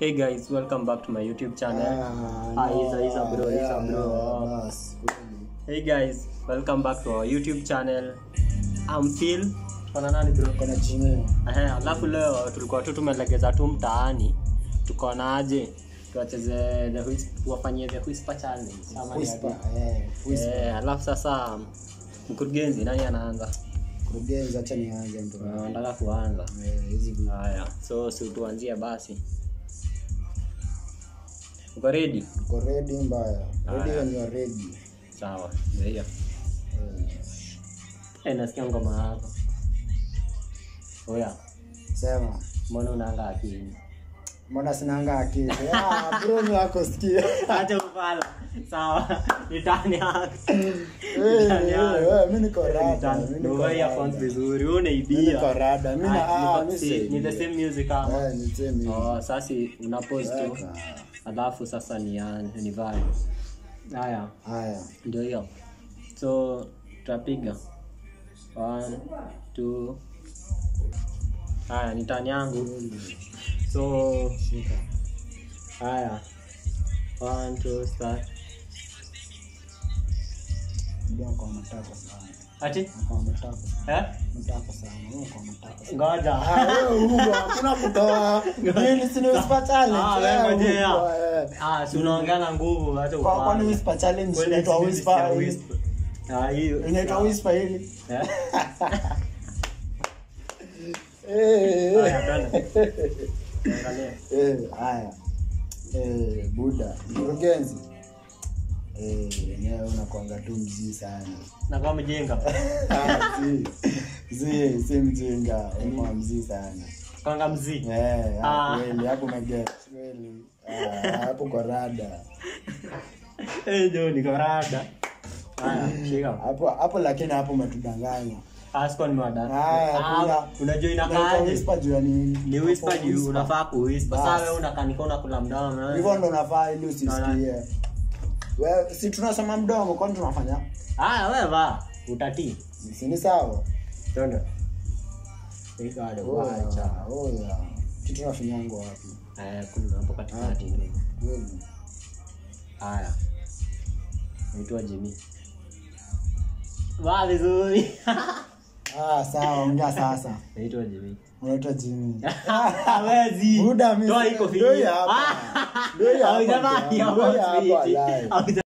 Hey guys, welcome back to my YouTube channel. Ah, Isa, Isa bro, Isa bro. Hey guys, welcome back to our YouTube channel. I'm Phil. Tuko na nani bro? kona chini Ehe, alafu leo tulikuwa tu tumelegeza tu mtaani. Tuko na aje? Tuwacheze the whis- tuwafanyie the whisper challenge. Ama ni whisper aje? eh whisper Eh, alafu sasa mkurugenzi nani anaanza? kurugenzi acha nianze ndo Ah, Nataka kuanza. eh hizi vi- Haya, so si tuanzie basi. Uko ready? uko ready mbaya ready Aya. when you are ready Sawa, ndio hiyo. Eh, Eh, nasikia ngoma yako. Oya, sema mbona unaanga akili? mbona sinanga akili ah bro ni wako sikia Acha ufala. Sawa, nitani yako. eh Nitani yako. eh, mimi niko rada Nitani. mimi niko Ndio earphones rada vizuri, wewe mimi niko unaibia. rada mimi na Ah, ah ni- mimi si- si ni the same music kama. eh ni same Oh, sasa una pause tu. Weka. Alafu sasa ni ni vibe. Haya, haya ndio hiyo. So tutapiga. One, two. Haya, ni tani yangu. So shika haya. One, two, start. ndio kwa matako sana Ati? kwa matako Eh? matako sana wewe kwa matako sana Ngoja. Ah, wewe Hugo, hakuna kutoa Hii si ni whisper challenge. Ah, wewe Eh, ngojea. Hugo, eh. Ah, si unaongea na nguvu hata Kwa- kwani ufanye. whisper challenge Kwani inaitwa sisi whisper ya hii? whisper. Ah, hiyo. inaitwa whisper hili Eh? Eh, Haya, eh. twende. Angalia. Eh, haya Eh, buda mkurugenzi Eh, yenyewe unakwanga tu mzii sana Na kama mjinga. Ah, si si si mjinga unakuwa mzii sana Kanga mziki. Eh, Ah. ah, kweli hapo umeget kweli Ah, hapo kwa rada Eh, ndio niko rada. Haya, shika. hapo hapo lakini hapo umetudanganya Asko ni mada. Haya, Ah, kuna- unajua Inaitwa inakaaje? whisper juu ya nini? Ni whisper Hapo juu whisper. unafaa kuwhisper. Bas. Sasa wewe unakanika unakula mdomo. hivyo ndo nafaa ili Na- usisikie Wewe, si tunasoma mdomo kwani tunafanya Haya, wewe va. Utatii. si ni sawa Twende. Shika hadi wacha. Oya, oya. si tunafinyango wapi Eh, kuna hapo katikati ndio. kweli Haya. Naitwa Jimmy. Wa vizuri. ah sawa ongea sasa Naitwa Jimmy. unaitwa jimi Hawezi. Buda, mimi Toa sina- iko ndio hii fini. hapa. Ah, Ndio hii hapa, haujavaa ndio hiyo hii hapa, fiti. wallahi. Hauja-